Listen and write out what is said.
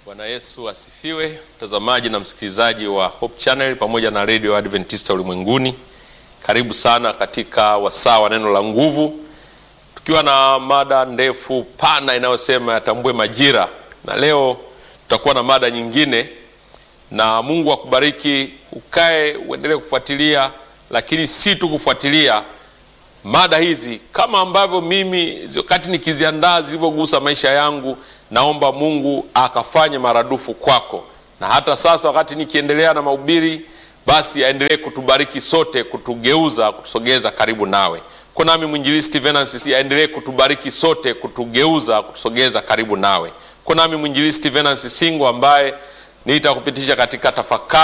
Bwana Yesu asifiwe, mtazamaji na msikilizaji wa Hope Channel pamoja na Radio Adventista Ulimwenguni. Karibu sana katika wasaa wa neno la nguvu, tukiwa na mada ndefu pana inayosema yatambue majira, na leo tutakuwa na mada nyingine, na Mungu akubariki, ukae uendelee kufuatilia, lakini si tu kufuatilia mada hizi kama ambavyo mimi wakati nikiziandaa zilivyogusa maisha yangu, naomba Mungu akafanye maradufu kwako, na hata sasa wakati nikiendelea na mahubiri, basi aendelee kutubariki sote, kutugeuza, kutusogeza karibu nawe. Kwa nami mwinjilisti Venansi aendelee kutubariki sote, kutugeuza, kutusogeza karibu nawe. Kwa nami mwinjilisti Venansi Singo ambaye nitakupitisha katika tafakari